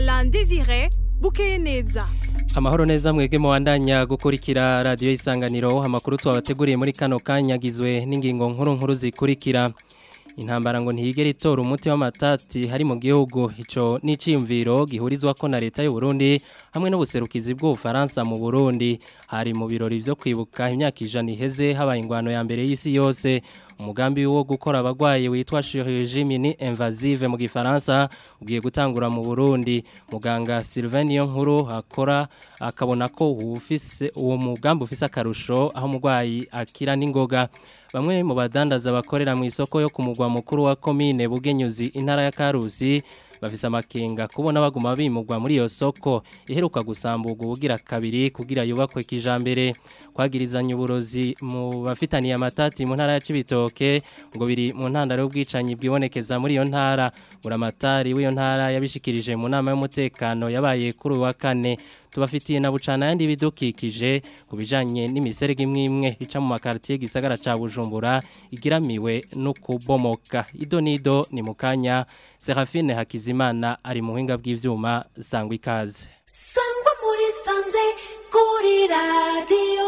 Alain Désiré bukeye neza Amahoro neza mwege muwandanya gukurikira radio isanganiro amakuru twabateguriye muri kano kanyagizwe n'ingingo nkuru nkuru zikurikira intambara ngo ntiyigera itora umuti w'amatati hari mu gihugu ico n'iciyumviro gihurizwa ko na leta y'u Burundi hamwe n'ubuserukizi bw'ubufaransa mu Burundi hari mu birori vyo kwibuka imyaka ijana iheze habaye ingwano ya mbere y'isi yose umugambi wo gukora abagwayi witwa chirurgie mini invasive mu gifaransa ugiye gutangura mu Burundi muganga Sylvain Niyonkuru akora akabona ko ufise uwo mugambi ufise akarusho aho umugwayi akira n'ingoga bamwe mu badandaza bakorera mu isoko yo ku mugwa mukuru wa komine Bugenyuzi intara ya Karusi bafise amakenga kubona baguma bimugwa muri iyo soko iheruka gusamburwa ubugira kabiri kugira yubakwe kijambere kwagirizanya uburozi mu bafitaniye amatati mu ntara ya Cibitoke ngo biri mu ntandaro y'ubwicanyi bwibonekeza muri iyo ntara buramatari w'iyo ntara yabishikirije mu nama y'umutekano yabaye kuri wa kane tubafitiye na bucana yandi bidukikije kubijanye n'imiserege imwe imwe ica mu makartier gisagara ca Bujumbura igiramiwe no kubomoka ido nido ni mukanya Serafine Hakizimana ari mu buhinga bw'ivyuma sangwa ikaze sangwa muri sanze kuri radio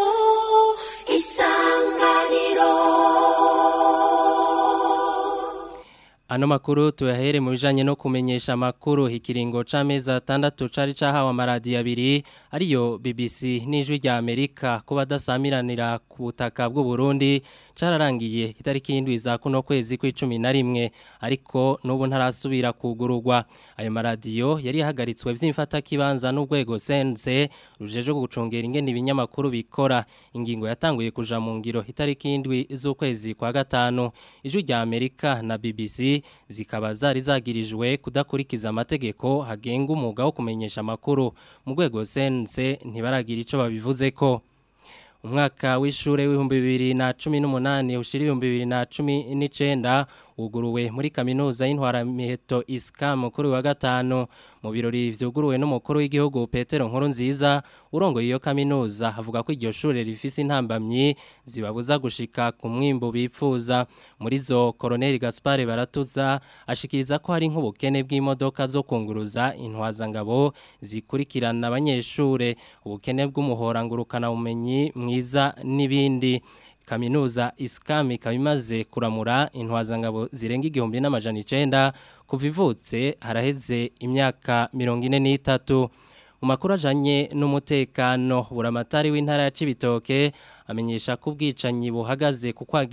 isanganiro Ano makuru tuyahere mu bijanye no kumenyesha makuru ikiringo c'amezi atandatu cari cahawe amaradiyo abiri ariyo BBC n'ijwi rya Amerika kuba dasamiranira ku butaka bw'u Burundi cararangiye itariki y'indwi za kuno kwezi kw'icumi na rimwe ariko n'ubu ntarasubira kugururwa ayo maradiyo yari yahagaritswe vy'imfata kibanza n'urwego sense rujeje gucungera ingene ibinyamakuru bikora ingingo yatanguye kuja mu ngiro itariki y'indwi z'ukwezi kwa gatanu ijwi rya Amerika na BBC zikaba zari zagirijwe kudakurikiza amategeko hagenga umwuga wo kumenyesha amakuru mu rwego sense ntibaragira ico babivuze ko umwaka w'ishure w'ibihumbi bibiri na cumi n'umunani ushira ibihumbi bibiri na cumi n'icenda wuguruwe muri kaminuza y'intwaramiheto iskamu kuri wa gatanu mu birori vyuguruwe n'umukuru w'igihugu Petero Nkuru nziza urongoye iyo kaminuza avuga ko iryo shure rifise intambamyi zibabuza gushika ku mwimbo bipfuza muri zo Colonel Gaspar Baratuza ashikiriza ko hari nk'ubukene bw'imodoka zo kunguruza intwazangabo zikurikirana abanyeshure ubukene bw'umuhora ngurukana bumenyi mwiza n'ibindi kaminuza iskami kabimaze kuramura intwazangabo zirenga igihumbi n'amajana icenda kuva ivutse haraheze imyaka mirongo ine n'itatu mu makuru ajanye n'umutekano buramatari w'intara ya Cibitoke amenyesha ko ubwicanyi buhagaze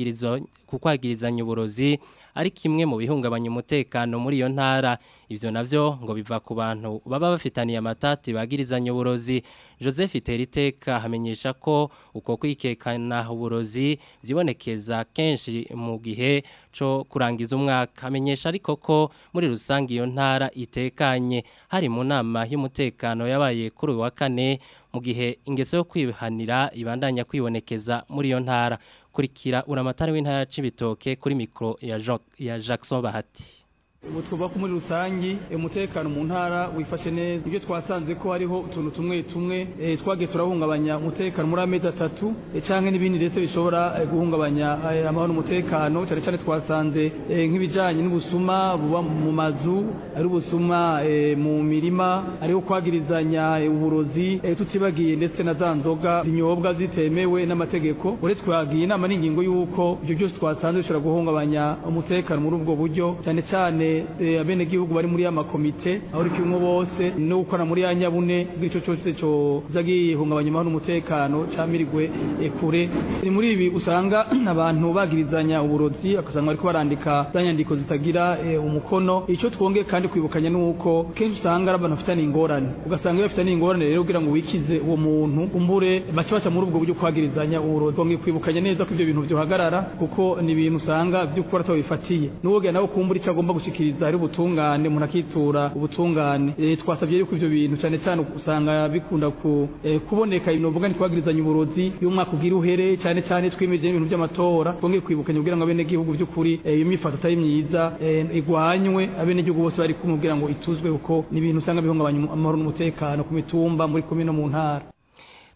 ku kwagirizanya uburozi ari kimwe mu bihungabanya umutekano muri iyo ntara ivyo navyo ngo biva ku bantu baba bafitaniye amatati bagirizanya uburozi Joseph Teriteka hamenyesha ko uko kwikekana uburozi vyibonekeza kenshi mu gihe co kurangiza umwaka amenyesha ariko ko muri rusangi iyo ntara itekanye hari mu nama y'umutekano yabaye kuri wa kane mu gihe ingeso yo kwihanira ibandanya kwibonekeza muri iyo ntara kurikira uramatari w'intara Cibitoke kuri mikro ya, jo, ya Jackson Bahati ubu twuba ko muri rusangi umutekano mu ntara wifashe neza ibyo twasanze ko hariho utuntu tumwe tumwe twagiye turahungabanya umutekano muri amezi atatu cyangwa n'ibindi ndetse bishobora guhungabanya amahoro umutekano cyane cyane twasanze nk'ibijyanye n'ubusuma buba mu mazu ari ubusuma mu mirima ariho kwagirizanya uburozi tutibagiye ndetse na za nzoga zinyobwa zitemewe n'amategeko uretse twagiye inama n'ingingo y'uko ibyo byose twasanze bishobora guhungabanya umutekano muri ubwo buryo cyane cyane abenegihugu bari muri ya makomite aho uri kimwe bose no gukora muri ya nyabune bw'ico cyose cyo zagihungabanya amahoro n'umutekano camirigwe kure ni muri ibi usanga abantu bagirizanya uburozi akasanga bariko barandika za nyandiko zitagira umukono ico twongeye kandi kwibukanya nuko kenshi usanga ari abantu bafitanye ingorane ugasanga iyo bafitanye ingorane rero kugira ngo wikize uwo muntu umbure baca baca muri ubwo buryo kwagirizanya uburozi twongeye kwibukanya neza ko ivyo bintu vyohagarara kuko ni ibintu usanga vy'ukuri atabifatiye n'uwogira nawe kumbura ico agomba gushikira gushikiriza hari ubutungane umuntu akitura ubutungane e, twasabye yuko ivyo bintu cyane cyane usanga bikunda ku e, kuboneka ibintu vuga ntitwagirizanya uburozi y'umwaka ugira uhere cyane cyane twimeje ibintu by'amatora twongeye kwibukanya kugira ngo abene gihugu by'ukuri iyo mifato atari myiza igwanywe abene gihugu bose bari kumubwira ngo ituzwe kuko ni ibintu usanga bihungabanya amahoro n'umutekano ku mitumba muri komine mu ntara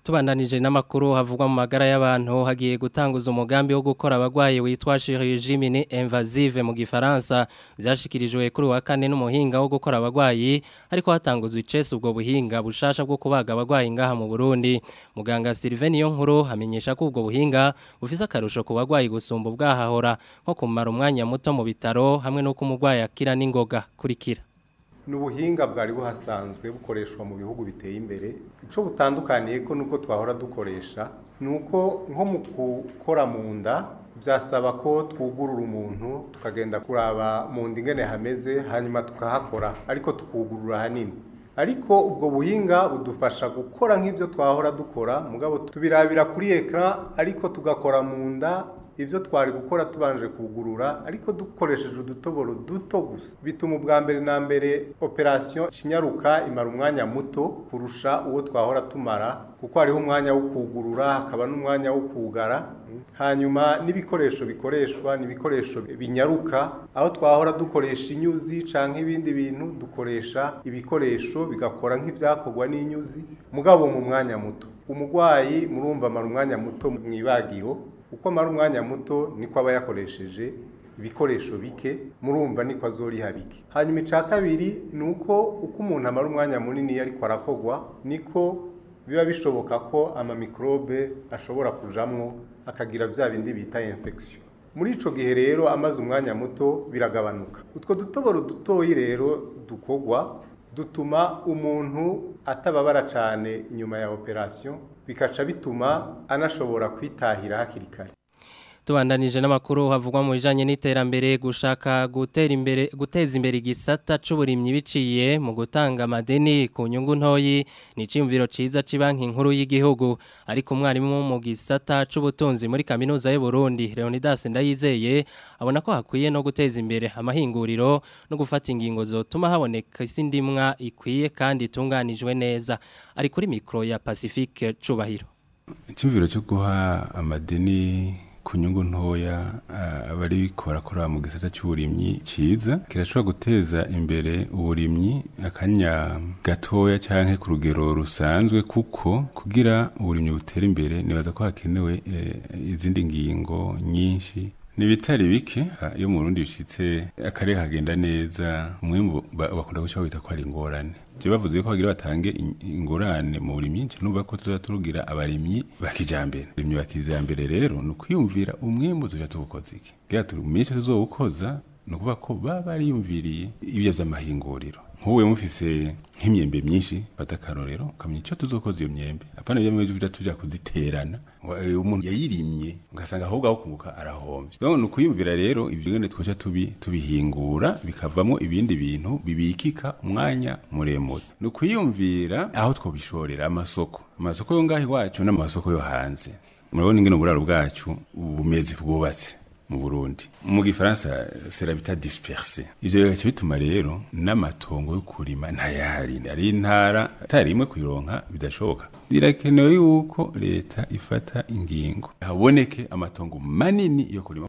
Tubandanije n'amakuru havugwa mu magara y'abantu hagiye gutanguza umugambi wo gukora abagwaye witwa chirurgie mini invasive mu gifaransa byashikirijwe kuri wa kane n'umuhinga wo gukora abagwayi ariko hatanguzwa icese ubwo buhinga bushasha bwo kubaga abagwayi ngaha mu Burundi muganga Sylvain Yonkuru amenyesha ko ubwo buhinga bufise akarusho ku bagwayi gusumba ubwahahora nko kumara umwanya muto mu bitaro hamwe no kumugwayi akira n'ingoga kurikira ni ubuhinga bwari buhasanzwe bukoreshwa mu bihugu biteye imbere icyo butandukaniye ko nubwo twahora dukoresha ni uko nko mu gukora mu nda byasaba ko twugurura umuntu tukagenda kuraba mu nda ingene hameze hanyuma tukahakora ariko tukugurura hanini ariko ubwo buhinga budufasha gukora nk'ibyo twahora dukora mugabo tubirabira kuri ekara ariko tugakora mu nda ibyo twari gukora tubanje kugurura ariko dukoresheje udutoboro duto gusa bituma ubwa mbere na mbere operasiyo kinyaruka imara umwanya muto kurusha uwo twahora tumara kuko hariho umwanya wo kugurura hakaba n'umwanya wo kugara hanyuma n'ibikoresho bikoreshwa ni ibikoresho binyaruka aho twahora dukoresha inyuzi cyangwa ibindi bintu dukoresha ibikoresho bigakora nk'ibyakorwa n'inyuzi mugabo mu mwanya muto umurwayi murumva amara umwanya muto mu ibagiro uko amara umwanya muto niko aba yakoresheje ibikoresho bike murumva niko azoriha bike hanyuma icya kabiri ni uko uko umuntu amara umwanya munini ariko arakogwa niko biba bishoboka ko amamikorobe ashobora kujamwo akagira bya bindi bita infection muri ico gihe rero amaze umwanya muto biragabanuka utwo dutoboro dutoyi rero dukogwa dutuma umuntu atababara cyane inyuma ya operation bikaca bituma anashobora kwitahira hakiri kare tubandanije n'amakuru havugwa mu bijanye n'iterambere gushaka gutera imbere guteza imbere igisata c'uburimyi biciye mu gutanga amadeni ku nyungu ntoyi ni ciyumviro ciza cibanki nkuru y'igihugu ariko umwarimu mu gisata c'ubutunzi muri kaminuza y'u Burundi Leonidas Ndayizeye abona ko hakwiye no guteza imbere amahinguriro no gufata ingingo zotuma haboneka isindimwa ikwiye kandi itunganijwe neza ari kuri mikro ya Pacifique Cubahiro Icyumviro cyo guha amadeni ku nyungu ntoya abari korakora mu gisata cy'uburimyi cyiza kirashobora guteza imbere uburimyi akanya gatoya cyangwa ku rugero rusanzwe kuko kugira uburimyi butera imbere nibaza ko hakenewe izindi ngingo nyinshi ni bitari bike iyo mu Burundi bishitse akarere kagenda neza umwimbu bakunda guca wita ko ari ingorane je bavuze ko bagira batange ingorane mu burimyi nce numva ko tuza turugira abarimyi bakijambere abarimyi bakijambere rero ni ukwiyumvira umwimbu tuja tuwukoza iki kugira turi mu minsi tuzowukoza ni ukuvuga ko baba bariyumviriye ibyo vy'amahinguriro nk'uwe mufise nk'imyembe myinshi fata akarorero ukamenya icyo tuzokoza iyo myembe apana ibyo mwezi tuja tuja kuziterana umuntu yayirimye ugasanga ahubwo aho kunguka arahombye donc ni ukuyumvira rero ibyo ngene twoca tubi tubihingura bikavamo ibindi bintu bibikika umwanya muremure ni ukuyumvira aho twobishorera amasoko amasoko yo ngaho iwacu n'amasoko yo hanze murabona ingene uburaro bwacu bumeze bwubatse mu Burundi mu gifaransa sera bita disperse ivyo bigaca bituma rero n'amatongo yo kurima ntayari ari intara atari imwe kuyironka bidashoboka birakenewe yuko leta ifata ingingo haboneke amatongo manini yo kurima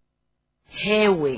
hewe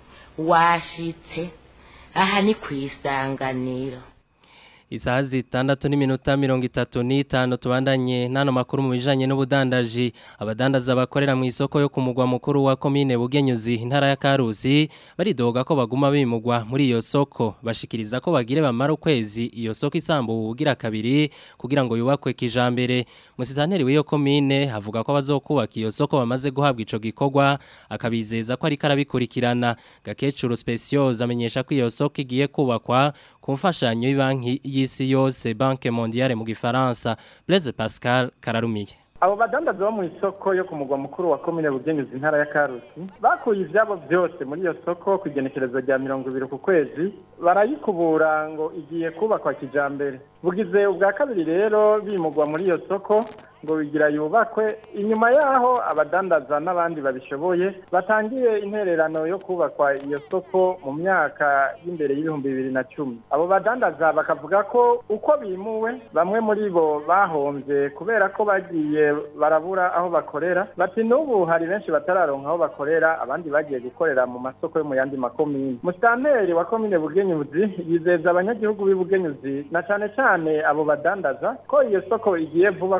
washitse aha ni kwisanganiro Isaha zitandatu n'iminota mirongo itatu n'itanu tubandanye n'ano makuru mu bijanye n'ubudandaji abadandaza bakorera mu isoko yo ku mugwa mukuru wa komine Bugenyuzi intara ya Karusi baridoga ko baguma bimugwa muri iyo soko bashikiriza ko bagire bamara ukwezi iyo soko isambu ubugira kabiri kugira ngo yubakwe kijambere musitanteri w'iyo komine havuga ko bazokubaka iyo soko bamaze guhabwa ico gikorwa akabizeza ko ari karabikurikirana gakecuru speciose amenyesha ko iyo soko igiye kubakwa ku mfashanyo y'banki y'isi yose banke mondiale mu gifaransa Blaise Pascal Kararumiye abo badandaza bo mu isoko yo ku mugwa mukuru wa komine bugenyuzi intara ya karusi bakuye ivyabo vyose muri iyo soko ku igenekerezo rya mirongo ibiri ku kwezi barayikubura ngo igiye kubakwa kijambere bugize ubwa kabiri rero bimugwa muri iyo soko ngo bigira yubakwe inyuma yaho abadandaza n'abandi babishoboye batangiye intererano yo kubakwa iyo soko mu myaka y'imbere y'ibihumbi bibiri na cumi abo badandaza bakavuga ko uko bimuwe bamwe muri bo bahombye kubera ko bagiye barabura aho bakorera bati n'ubu hari benshi batararonka aho bakorera abandi bagiye gukorera mu masoko yo mu yandi makomine musitanteri wa komine bugenyuzi yizeza abanyagihugu b'i bugenyuzi na cane cane abo badandaza ko iyo soko igiye vuba kubakwa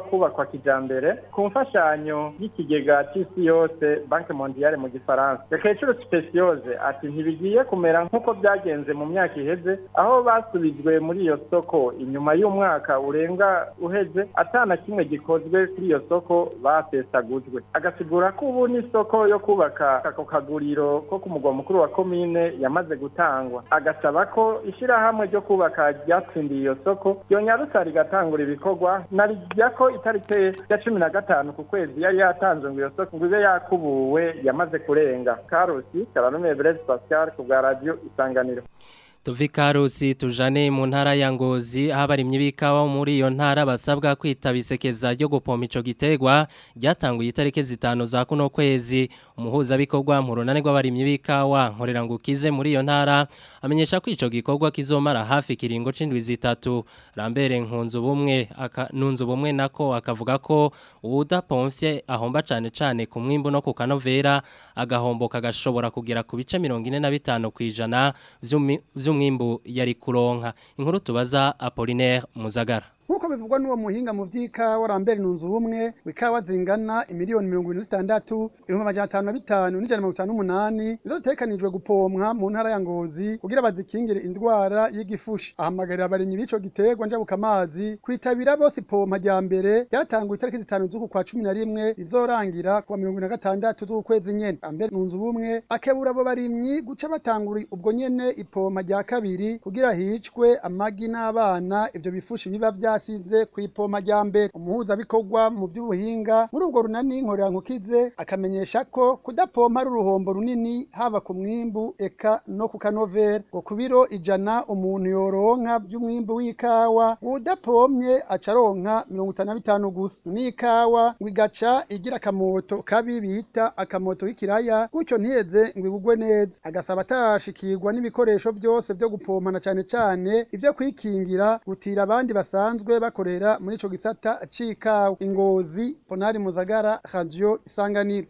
kijambere ku mfashanyo y'ikigega c'isi yose banke mondiale mu gifaransa rekecuru speciose ati ntibigiye kumera nk'uko byagenze mu myaka iheze aho basubijwe muri iyo soko inyuma y'umwaka urenga uheze atana kimwe gikozwe kuri iyo soko basesagujwe agasigura ko ubu n'isoko yo kubaka ako kaguriro ko ku mugwa mukuru wa komine yamaze gutangwa agasaba ko ishyirahamwe ryo kubaka ryatsindiye iyo soko ryonyarutsa rigatangura ibikorwa narijya ko itariki ya cumi na gatanu ku kwezi yari yatanzwe ngo iyo soko ngo ibe yakubuwe yamaze kurenga karusi karanume Blaise Pascal ku bwa radio isanganiro Tuvi karusi tujane mu ntara ya Ngozi aho abarimyi b'ikawa muri iyo ntara basabwa kwitaba isekeza ryo gupompa ico gitegwa ryatanguye itariki zitanu za kuno kwezi umuhuza bikorwa mu runane rw'abarimyi b'ikawa nkorera ngo ukize muri iyo ntara amenyesha ko ico gikorwa kizomara hafi kiringo c'indwi zitatu Rambere nkunzu bumwe nunzu bumwe nako akavuga ko udapomfye ahomba cane cane ku mwimbu no ku kanovera agahombo kagashobora kugera ku bice 45 kwijana vy'umi vy'umwimbu yari kuronka inkuru tubaza Apollinaire Muzagara nkuko bivugwa n'uwo muhinga mu vy'ikawa rambere nunzu bumwe wikawa zingana imiliyoni mirongo ine zitandatu ibihumbi amajana atanu na bitanu n'ijana mirongo itanu n'umunani nizo zitegekanijwe gupomwa mu ntara ya ngozi kugira bazikingire indwara y'igifushi ahamagarira abarimyi b'ico giterwa njabukamazi kwitabira bose ipompa rya mbere ryatanguye itariki zitanu z'uku kwa cumi na rimwe rizorangira kuwa mirongo ine na gatandatu z'ukwezi nyene rambere nunzu bumwe akebura abo barimyi guca batangura ubwo nyene ipompa rya kabiri kugira hicwe amagi n'abana ivyo bifushi biba vya yasize ku ipoma rya mbere umuhuza bikorwa mu by'ubuhinga muri ubwo runani nkorera nkukize akamenyesha ko kudapompa ari uruhombo runini haba ku mwimbu eka no ku kanovera ngo ku biro ijana umuntu yoronka by'umwimbu w'ikawa udapomye acaronka mirongo itanu na bitanu gusa n'ikawa ngo igaca igira akamoto kabi bita akamoto k'ikiraya gutyo ntiyeze ngo ibugwe neza agasaba atashikirwa n'ibikoresho byose byo gupompana cyane cyane ivyo kwikingira gutira abandi basanzwe bakorera muri ico gisata c'ikawa ingozi ponari muzagara radio isanganiro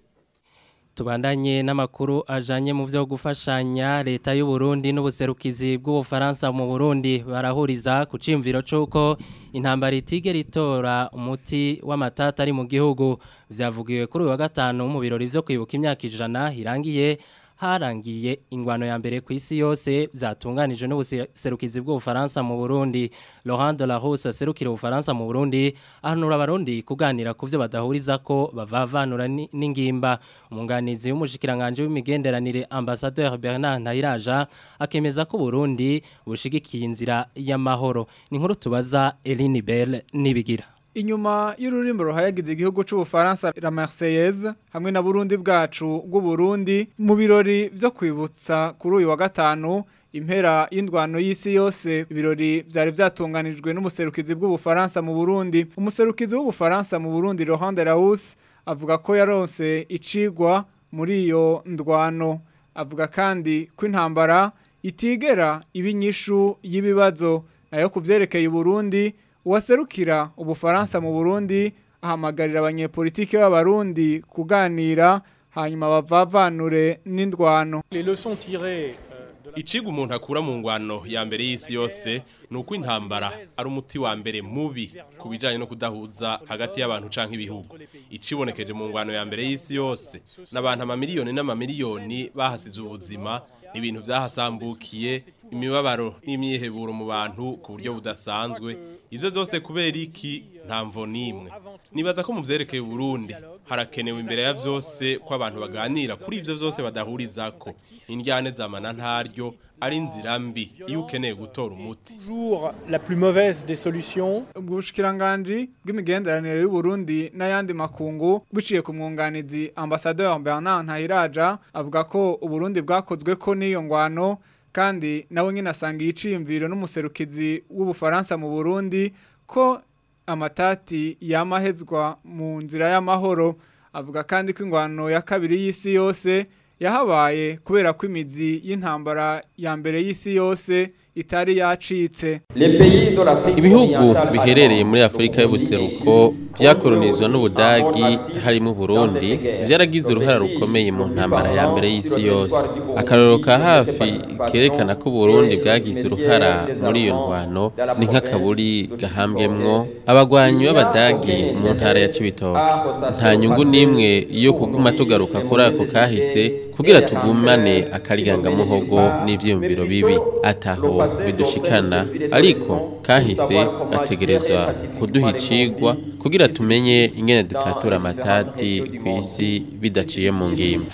Tubandanye n'amakuru ajanye mu vyo gufashanya leta y'u Burundi n'ubuserukizi bw'ubufaransa mu Burundi barahuriza ku cimviro cuko intambara itige ritora umuti w'amatata ari mu gihugu vyavugiwe kuri uyu wa gatanu mu birori vyo kwibuka imyaka ijana irangiye harangiye ingwano ya mbere ku isi yose byatunganijwe n'ubuserukizi bw'ubufaransa mu Burundi Laurent de la Rose serukira ubufaransa mu Burundi ahanura abarundi kuganira ku byo badahuriza ko bavavanura n'ingimba umunganizi w'umushikiranganje w'imigenderanire ambassadeur Bernard Ntayiraja akemeza ko Burundi bushigikiye inzira y'amahoro ni nkuru tubaza Eline Bell nibigira Inyuma y'ururimbo ruhayagize igihugu c'ubufaransa la Marseillaise hamwe na Burundi bwacu bw'u Burundi mu birori byo kwibutsa kuri uyu wa gatanu impera y'indwano y'isi yose ibirori byari byatunganijwe n'umuserukizi bw'ubufaransa mu Burundi umuserukizi w'ubufaransa mu Burundi Laurent de Laus avuga ko yaronse icigwa muri iyo ndwano avuga kandi ko intambara itigera ibinyishu y'ibibazo nayo kuvyerekeye Burundi uwaserukira ubufaransa mu Burundi ahamagarira abanyepolitike b'abarundi kuganira hanyuma bavavanure n'indwano Iciga umuntu akura mu ngwano ya mbere y'isi yose ni uko intambara ari umuti wa mbere mubi ku bijyanye no kudahuza hagati y'abantu canke ibihugu icibonekeje mu ngwano ya mbere y'isi yose n'abantu amamiliyoni n'amamiliyoni bahasize ubuzima ibintu byahasambukiye imibabaro n'imyiheburo mu bantu ku buryo budasanzwe ibyo byose kubera iki nta mvo n'imwe nibaza ko mu byerekeye Burundi harakenewe imbere ya byose ko abantu baganira kuri ibyo byose badahuriza ko indyane zamana ntaryo ari inzira mbi iyo ukeneye gutora umuti la plus mauvaise des solutions ubushikiranganji bw'imigenderanire y'u Burundi n'ayandi makungu biciye ku mwunganizi ambassadeur Bernard Ntahiraja avuga ko Uburundi bwakozwe ko n'iyo ngwano kandi nawe nyine asanga iyiciyumviro n'umuserukizi w'ubufaransa mu Burundi ko amatati yamahezwa mu nzira y'amahoro avuga kandi ko ingwano ya kabiri y'isi yose yahabaye kubera ko imizi y'intambara ya mbere y'isi yose itari yacitse ibihugu biherereye muri afurika y'ubuseruko byakoronizwa n'ubudagi harimo Burundi byaragize uruhara rukomeye mu ntambara ya mbere y'isi yose akarorero ka hafi kerekana ko Burundi bwagize uruhara muri iyo ndwano ni nk'akaburi gahambwemwo abagwanyi b'abadagi mu ntara ya Cibitoke nta nyungu n'imwe yo kuguma tugaruka kuri ako kahise kugira tugumane akarigangamuhogo n'ivyiyumviro bibi ataho bidushikana ariko kahise gategerezwa kuduha icigwa kugira tumenye ingene dutatura amatati kw'isi bidaciye mu ngimba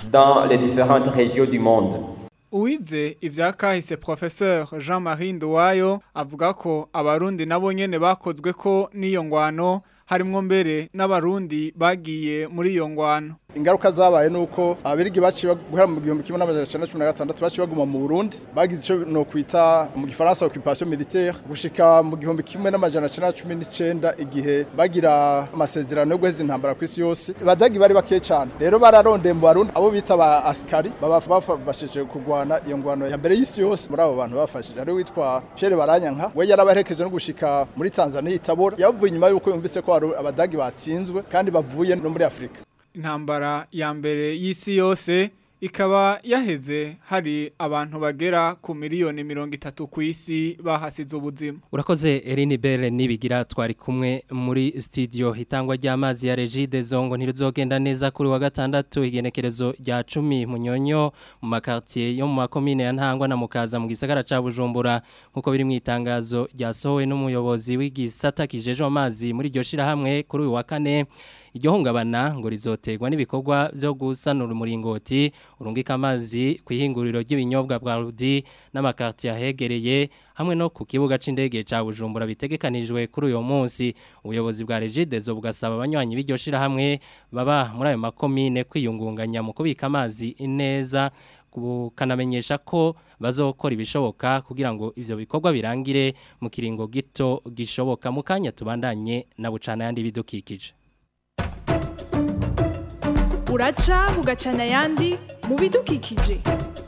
Uwize ivya kahise professeur Jean-Marie Nduwayo avuga ko abarundi nabo nyene bakozwe ko n'iyo ngwano harimwo mbere n'abarundi bagiye muri iyo ngwano ingaruka zabaye nuko abirigi baciye guhera mu 1916 baciye baguma mu Burundi bagize ico no kwita mu gifaransa occupation militaire gushika mu gihumbi kimwe n'amajana 1919 igihe bagira amasezerano yo guheza intambara ku isi yose badagi bari bake cyane rero bararondeye mu Barundi abo bita ba askari baba bafashije kugwana iyo ngwano ya mbere y'isi yose muri abo bantu bafashije ari witwa Pierre Baranyanka we yarabaherekeje no gushika muri Tanzania itabora yavuye inyuma yuko yumvise ko abadagi batsinzwe kandi bavuye no muri Afrika intambara ya mbere y'isi yose ikaba yaheze hari abantu bagera ku miliyoni mirongo itatu ku isi bahasize ubuzima urakoze Eline Belle nibigira twari kumwe muri studio hitangwa ry'amazi ya Regide Zongo ntirizogenda neza kuri wa gatandatu igenekerezo rya 10 munyonyo mu makartier yo mu makomine ya Ntangwa na Mukaza mu gisagara ca Bujumbura nkuko biri mu itangazo ryasohowe n'umuyobozi w'igisata kijeje amazi muri iryo shira hamwe kuri uyu wa kane iryo hungabana ngo rizoterwa n'ibikorwa byo gusanura umuringoti urungika amazi ku ihinguriro ry'ibinyobwa bwa Rudi n'amakarti yahegereye hamwe no ku kibuga c'indege ca Bujumbura bitegekanijwe kuri uyo munsi ubuyobozi bwa Regidezo bugasaba abanywanyi b'iryo shira hamwe baba muri ayo makomine kwiyungunganya mu kubika amazi neza bukanamenyesha ko bazokora ibishoboka kugira ngo ivyo bikorwa birangire mu kiringo gito gishoboka mu kanya tubandanye na bucana yandi bidukikije uraca bugacana ayandi mu bidukikije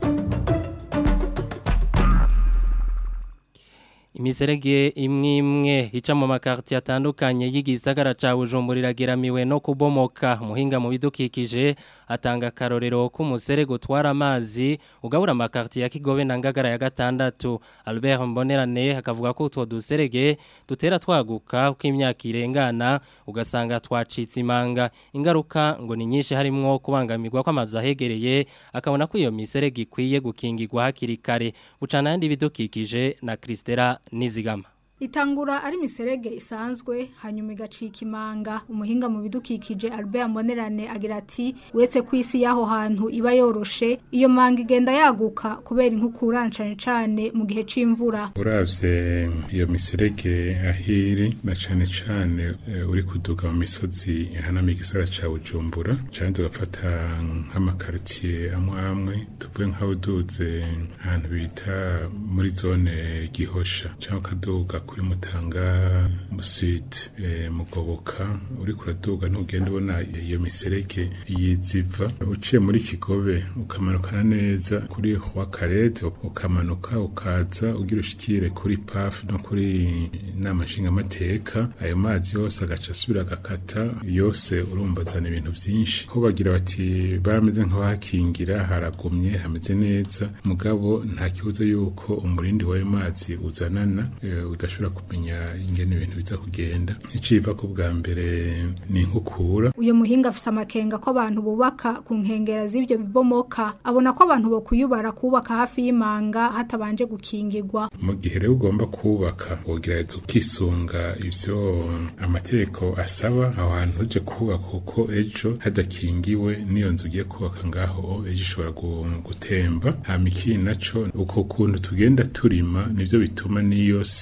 imiserege imwe imwe ica mu makarti atandukanye y'igisagara ca Bujumbura irageramiwe no kubomoka muhinga mu bidukikije atanga karorero k'umuserege utwara amazi ugabura amakarti ya Kigobe na Ngagara ya gatandatu Albert Mbonerane akavuga ko utwo duserege dutera twaguka uko imyaka irengana ugasanga twacitse imanga ingaruka ngo ni nyinshi harimwo kubangamirwa kw'amazu ahegereye akabona ko iyo miserege ikwiye gukingirwa hakiri kare bucana yandi bidukikije na Kristera nizigama Itangura ari miserege isanzwe hanyuma igacika imanga umuhinga mu bidukikije Albert Monerane agira ati uretse ku isi yaho hantu iba yoroshe iyo manga igenda yaguka kubera inkukura cane cane mu gihe c'imvura uravye iyo miserege ahiri na cane cane uh, uri kuduga mu misozi hana mu gisagara ca Bujumbura cane tugafata nk'amakartier amwe amwe tuvuye nk'aho duze ahantu bita muri zone gihosha cyangwa kaduga kuri mutanga musite e, mugoboka uri kuraduga ntugenda ubona iyo miserege yiziva uciye muri kigobe ukamanukana neza kuri wa karete ukamanuka ukaza ugira ushikire kuri paf no kuri nama nshingamateka ayo mazi yose agaca asubira agakata yose urumva azana ibintu byinshi ho bagira bati barameze nk'abahakingira haragumye hameze neza mugabo nta kibuzo yuko umurindi w'ayo mazi uzanana e, udashobora kumenya ingene ibintu biza kugenda iciva ko bwa mbere ni nkukura uyo muhinga afise amakenga ko abantu bubaka ku nkengera z'ivyo bibomoka abona ko abantu bo kuyubara kubaka hafi y'imanga hatabanje gukingirwa mu gihe rero ugomba kubaka wogereza ukisunga ivyo amategeko asaba aho hantu uje kubaka kuko ejo hadakingiwe n'iyo nzu ugiye kubaka ngaho ejo ishobora gutemba hama ikindi naco uko kuntu tugenda turima nivyo bituma n'iyo si usa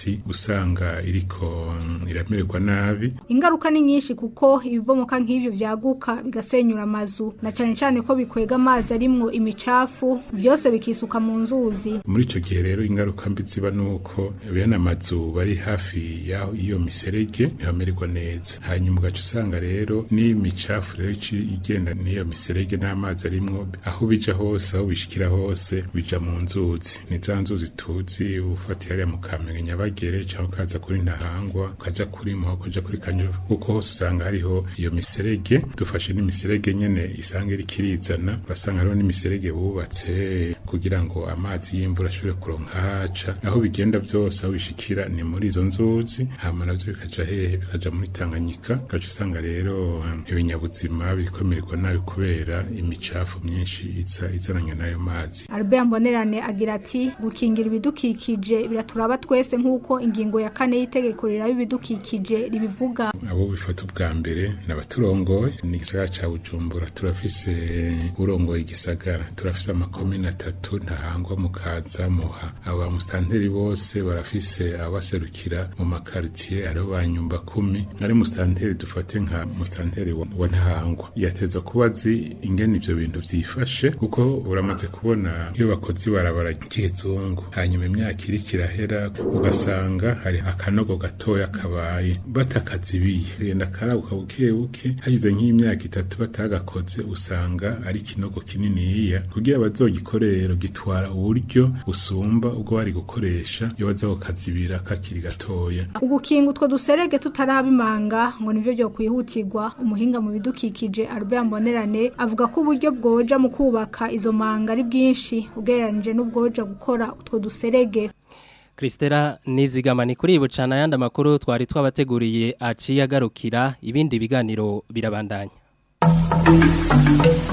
usanga iriko mm, iramererwa nabi Ingaruka ni nyinshi kuko ibibomoka nk'ivyo vyaguka bigasenyura amazu na cane cane ko bikwega amazi arimwo imicafu byose bikisuka mu nzuzi. muri ico gihe rero ingaruka mbi ziba nuko bene amazu bari hafi yaho iyo miserege ntibamererwa neza hanyuma ugaca usanga rero n'imicafu rero ici igenda n'iyo miserege n'amazi arimwo aho bija hose aho bishikira hose bija mu nzuzi ni za nzuzi tuzi ufatiye hariya mu kamenge nyabagere cyangwa ukaza kuri ntahangwa ukaja kuri muha ukaja kuri kanyura kuko hose usanga hariho iyo miserege dufashe n'imiserege nyene isanga iriko irizana urasanga hariho n'imiserege bubatse kugira ngo amazi y'imvura ashobore kuronka haca aho bigenda byose aho bishikira ni muri izo nzuzi hama navyo bikaja hehe bikaja muri tanganyika ugaca usanga rero um, ibinyabuzima birikomererwa nabi kubera imicafu myinshi iza izananye n'ayo mazi Albert Mbonerane agira ati gukingira ibidukikije biraturaba twese nk'uko ingingo ya kane y'itegeko riraba ibidukikije ribivuga. abo bifata ubwa mbere ni abaturongoye ni igisagara ca bujumbura turafise urongoye igisagara turafise amakomine atatu ntahangwa mukaza muha abo bamusitanteri bose barafise abaserukira mu makaritiye ariho ba nyumba kumi ari musitanteri dufate nka musitanteri wa wa ntahangwa yateza kuba azi ingene ivyo bintu vyifashe kuko uramaze kubona iyo bakoze ibarabara ry'ikizungu hanyuma imyaka iriko irahera ugasanga hari akanogo gatoya kabaye batakazibiye genda karabuka buke buke hashize nk'imyaka itatu batagakoze usanga ari ikinogo kininiya kugira bazogikorero gitwara uburyo busumba ubwo bari gukoresha iyo baza kukazibira kakiri gatoya Ugukinga utwo duserege tutarabimanga ngo nivyo byo kwihutirwa umuhinga mu bidukikije Albert Mbonerane avuga ko uburyo bwoja mu kubaka izo manga ari bwinshi ugereranije n'ubwoja gukora utwo duserege. Kristera nizigamani kuri bucana yandi makuru twari twabateguriye aciye agarukira ibindi biganiro birabandanya